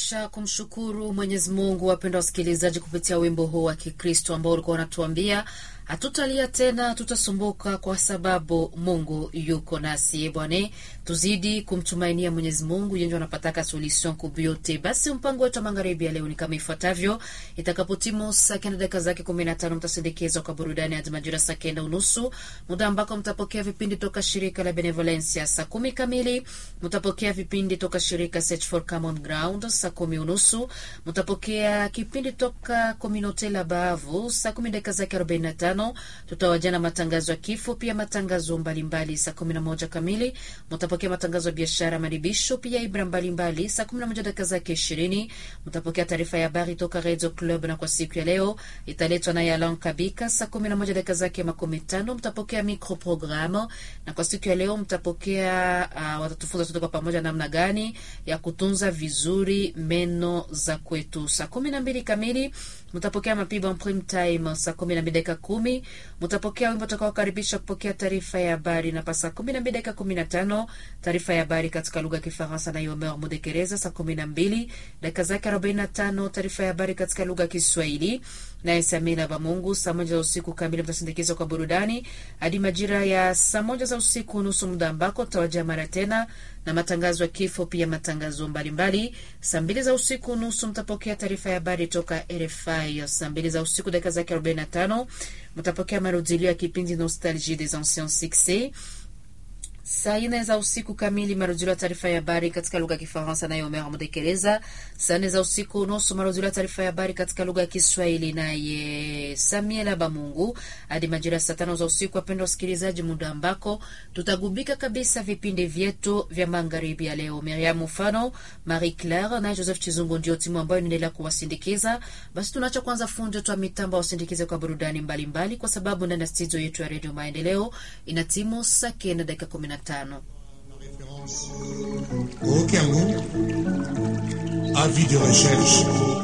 Tunaendelesha kumshukuru Mwenyezi Mungu, wapenda wasikilizaji, kupitia wimbo huu wa Kikristo ambao ulikuwa unatuambia hatutalia tena, hatutasumbuka kwa sababu Mungu yuko nasi. Bwana, tuzidi kumtumainia Mwenyezi Mungu yenye anapataka solution kubyote. Basi mpango wetu wa magharibi ya leo ni kama ifuatavyo: itakapotimu saa kenda dakika zake kumi na tano mtasindikizwa kwa burudani hadi majira saa kenda unusu, muda ambako mtapokea vipindi toka shirika la Benevolencia. Saa kumi kamili mtapokea vipindi toka shirika Search for Common Ground. Saa kumi unusu mtapokea kipindi toka Communaute la Bavu. Saa kumi dakika zake arobaini na tano tutawajana matangazo ya kifo, pia matangazo mbalimbali. Saa kumi na moja kamili mtapokea matangazo ya biashara, maribisho, pia ibra mbalimbali. Saa kumi na moja dakika zake ishirini mtapokea taarifa ya habari toka Radio Club, na kwa siku ya leo italetwa naye Alan Kabika. Saa kumi na moja dakika zake makumi tano mtapokea micro programme, na kwa siku ya leo mtapokea uh, watatufunza sote kwa pamoja namna gani ya kutunza vizuri meno za kwetu. Saa kumi na mbili kamili mtapokea mapigo en prime time. Saa kumi na mbili dakika kumi mtapokea wimbo utakaokaribisha kupokea taarifa ya habari, na pa saa kumi na mbili dakika kumi na tano taarifa ya habari katika lugha ya Kifaransa na Yomer Mudekereza. Saa kumi na mbili dakika zake arobaini na tano taarifa ya habari katika lugha ya Kiswahili naye Samina Bamungu. Saa moja za usiku kamili mtasindikizwa kwa burudani hadi majira ya saa moja za usiku nusu, muda ambako tutawajia mara tena na matangazo ya kifo, pia matangazo mbalimbali. Saa mbili za usiku nusu mtapokea taarifa ya habari toka RFI. Saa mbili za usiku dakika zake 45 mtapokea marudilio ya kipindi Nostalgie des anciens succès. Saa nne za usiku kamili marudilio ya taarifa ya habari katika lugha ya Kifaransa naye Omer Mudekereza. Saa nne za usiku nusu marudilio ya taarifa ya habari katika lugha ya Kiswahili naye Samuel Bamungu hadi majira ya saa tano za usiku. Wapendwa wasikilizaji, muda ambako tutagubika kabisa vipindi vyetu vya magharibi ya leo. Miriam Mfano, Marie Claire naye Joseph Chizungu ndio timu ambayo inaendelea kuwasindikiza. Basi tunaacha kwanza fundi twa mitambo wasindikize kwa burudani mbalimbali mbali, kwa sababu ndani ya studio yetu ya Radio Maendeleo ina timu saa kenda dakika kumi na tano. Au Cameroun, avis de recherche